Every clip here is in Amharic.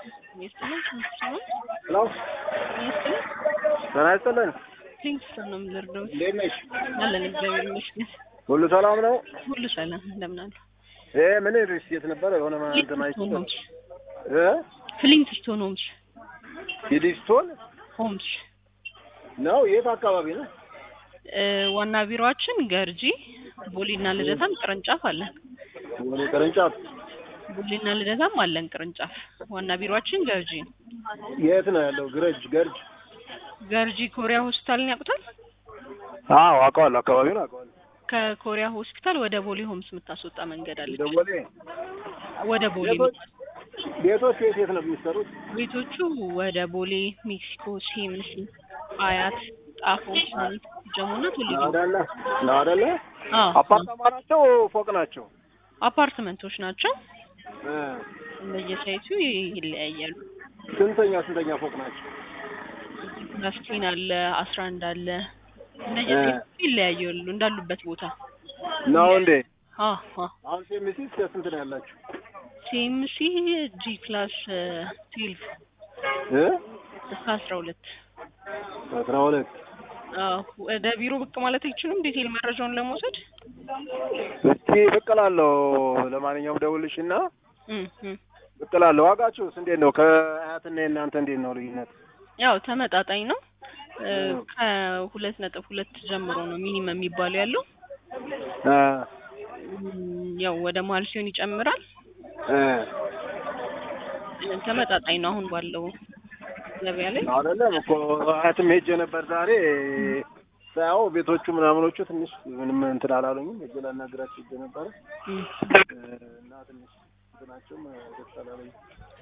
ይስጥልኝ ስንት ሄሎ ይስጥልኝ ጤና ይስጥልን። ኪንግስተን ነው የምንወርደው እንዴት ነሽ? አለን እግዚአብሔር ይመስገን ሁሉ ሰላም ነው? ሁሉ ሰላም እንደምን አሉ ይሄ ምን ሪስቴት ነበረ? የሆነ እንትን አይቼ ፍሊንትስቶን ሆምስ እ ፍሊንትስቶን ሆምስ ሂሊስቶን ሆምስ ነው። የት አካባቢ ነው? እ ዋና ቢሮአችን ገርጂ ቦሌና ልደታም ቅርንጫፍ አለን ወደ ቅርንጫፍ ቦሌና ልደታም አለን ቅርንጫፍ ዋና ቢሮአችን ገርጂ ነው የት ነው ያለው? ግረጅ ገርጅ። ገርጂ ኮሪያ ሆስፒታልን ያውቁታል አዎ አውቀዋለሁ፣ አካባቢውን አውቀዋለሁ። ከኮሪያ ሆስፒታል ወደ ቦሌ ሆምስ የምታስወጣ መንገድ አለች ደወሌ ወደ ቦሌ ቤቶች ቤቶች የት የት ነው የሚሰሩት? ቤቶቹ ወደ ቦሌ ሜክሲኮ ሲኤምሲ አያት ጣፎ ሳኒት ጀሙና ቱሊቪ ናዳለ ናዳለ አዎ አፓርታማ ናቸው ፎቅ ናቸው? አፓርትመንቶች ናቸው እ እንደየሳይቱ ይለያያሉ ስንተኛ ስንተኛ ፎቅ ናቸው? ናስቲን አለ አስራ አንድ አለ እንደየሳይቱ ይለያያሉ እንዳሉበት ቦታ ነው እንዴ? አ አ አሁን ሴሚሲ እስከ ስንት ነው ያላችሁ? ሲኤምሲ ጂ ክላስ ትዌልቭ እ እስከ አስራ ሁለት አስራ ሁለት አዎ ወደ ቢሮ ብቅ ማለት አይችሉም ዲቴል መረጃውን ለመውሰድ እስኪ ብቅ እላለሁ። ለማንኛውም ደውልሽና እም እም ብቅ እላለሁ። ዋጋችሁስ እንዴት ነው? ከአያትና የእናንተ እንዴት ነው ልዩነት? ያው ተመጣጣኝ ነው እ ከሁለት ነጥብ ሁለት ጀምሮ ነው ሚኒመም የሚባለው ያለው እ እም ያው ወደ መሀል ሲሆን ይጨምራል እ እ ተመጣጣኝ ነው አሁን ባለው ገበያ ላይ አይደለም እኮ አያትም ሄጄ ነበር ዛሬ ሳያው ቤቶቹ ምናምኖቹ ትንሽ ምንም እንትን አላሉኝም። ሄጄ ላናግራቸው ሄጄ ነበረ እም እ እና ትንሽ እንትናቸውም ደስ አላለኝም።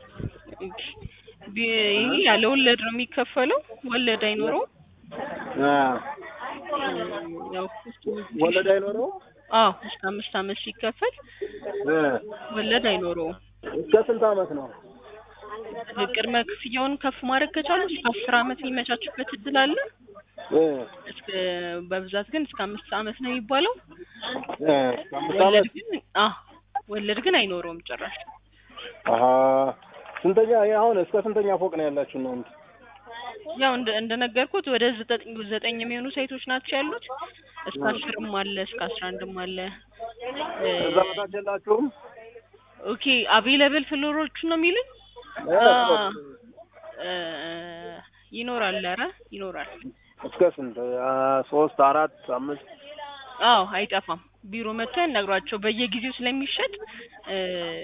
ቢ- ይሄ ያለ ወለድ ነው የሚከፈለው ወለድ አይኖረውም እ እም ያው ወለድ አይኖረውም? አዎ እስከ አምስት አመት ሲከፈል እ ወለድ አይኖረውም እስከ ስንት አመት ነው? ቅድመ ክፍያውን ከፍ ማድረግ ከቻሉ እስከ አስር አመት የሚመቻችበት እድል አለ እ እስከ በብዛት ግን እስከ አምስት አመት ነው የሚባለው እ እስከ አምስት ወለድ አመት ግን አ ወለድ ግን አይኖረውም ጭራሽ አሀ ስንተኛ ይሄ አሁን እስከ ስንተኛ ፎቅ ነው ያላችሁ እናንተ? ያው እንደ እንደነገርኩት ወደ ዘጠኝ ዘጠኝ የሚሆኑ ሳይቶች ናቸው ያሉት እስከ አስርም አለ እስከ አስራ አንድም አለ እ ከዛ በታች የላችሁም? ኦኬ አቬለብል ፍሎሮቹ ነው የሚሉኝ እ አ እ ይኖራል ኧረ ይኖራል እስከ ስንት? አ ሶስት አራት አምስት አዎ አይጠፋም ቢሮ መጥተው ያናግሯቸው በየጊዜው ስለሚሸጥ እ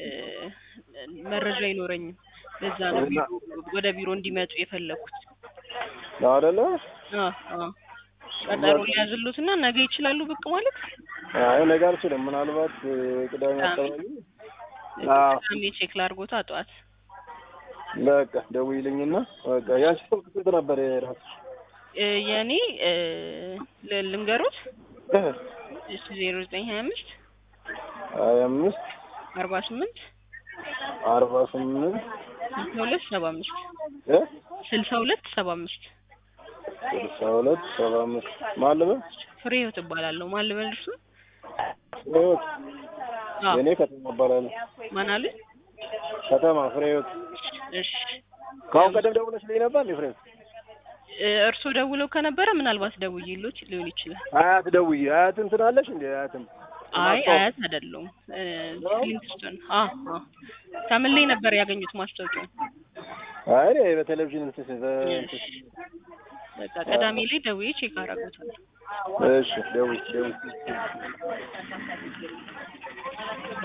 መረጃ አይኖረኝም ለዛ ነው ቢሮ ወደ ቢሮ እንዲመጡ የፈለኩት ነው አይደለ? አ አ ቀጠሮ ሊያዝሉትና ነገ ይችላሉ ብቅ ማለት አይ ነገ አልችልም። ምናልባት እ ቅዳሜ አካባቢ አዎ ቅዳሜ ቼክ ላድርጎታ ጠዋት በቃ ደውይልኝና በቃ ያንቺ ስልክ ስንት ነበር የራስሽ? እ የኔ እ ል- ልንገሩት እ እሺ ዜሮ ዘጠኝ ሀያ አምስት ሀያ አምስት አርባ ስምንት አርባ ስምንት ስልሳ ሁለት ሰባ አምስት እ ስልሳ ሁለት ሰባ አምስት ስልሳ ሁለት ሰባ አምስት ማን ልበል? ፍሬ ህይወት እባላለሁ ማን ልበል እርሱ ፍሬህይወት አዎ የኔ ከተማ እባላለሁ። ማን አለ ከተማ ፍሬህይወት። እሺ ከአሁን ቀደም ደውለሽልኝ ነበር እንዴ ፍሬህይወት? እ እርስዎ ደውለው ከነበረ ምናልባት ደውዬሎት ሊሆን ይችላል አያት ደውዬ አያት እንትን አለሽ እንዴ አያትም አይ አያት አይደለሁም እ ክሊንትስቶን አ አ ከምን ላይ ነበር ያገኙት ማስታወቂያውን አይ እኔ በቴሌቪዥን እንትን በ- በቃ ቅዳሜ ላይ ደውዬ ቼክ አደርጋታለሁ እሺ ደውይ ደውይ